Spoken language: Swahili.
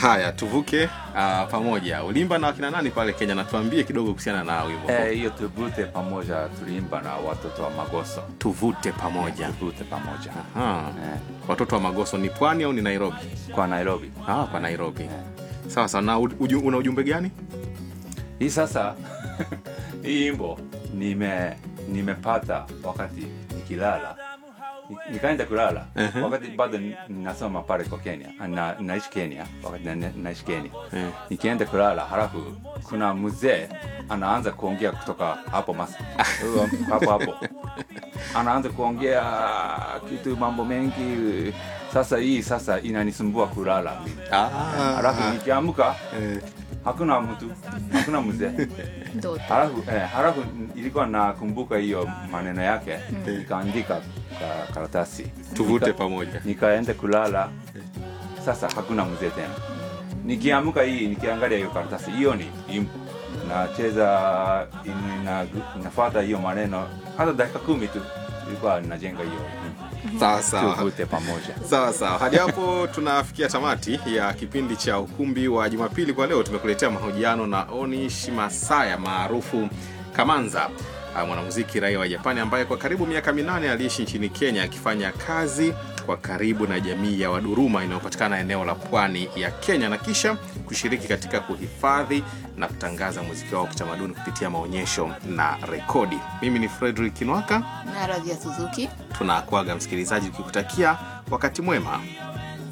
haya tuvuke uh, pamoja ulimba na wakina nani pale kenya natuambie kidogo kuhusiana na wimbo huo. Eh, hiyo tuvute pamoja tuliimba na watoto wa Magoso. tuvute pamoja Tuvute pamoja Aha. eh, watoto wa magoso ni pwani au ni nairobi kwa Nairobi. ah, kwa nairobi sawa sawa na uju, una ujumbe gani Hii sasa hii imbo nime nimepata wakati nikilala Ni- nikaenda kulala wakati bado ni- ninasoma pale kwa Kenya na, naishi Kenya wakati na, naishi Kenya Eh. nikienda kulala halafu kuna mzee anaanza kuongea kutoka hapo mas hapo hapo anaanza kuongea kitu mambo mengi sasa hii sasa inanisumbua kulala ah, halafu nikiamka eh, hakuna mtu hakuna mzee ndoto halafu eh, halafu ilikuwa nakumbuka hiyo maneno yake nikaandika ka karatasi tuvute Nika- pamoja nikaenda kulala sasa hakuna mzee tena nikiamka hii nikiangalia hiyo karatasi hiyo ni imbo nacheza ina, inafuata hiyo maneno hata dakika kumi tu ilikuwa najenga hiyo imbo. sawa sawa tuvute pamoja sawa sawa hadi hapo tunafikia tamati ya kipindi cha ukumbi wa jumapili kwa leo tumekuletea mahojiano na onish masaya maarufu kamanza ah, mwanamuziki raia wa japani ambaye kwa karibu miaka minane aliishi nchini kenya akifanya kazi kwa karibu na jamii ya waduruma inayopatikana eneo la pwani ya kenya na kisha kushiriki katika kuhifadhi na kutangaza muziki wao wa kitamaduni kupitia maonyesho na rekodi mimi ni fredrik kinwaka na radhi ya suzuki tunakwaga msikilizaji ukikutakia wakati mwema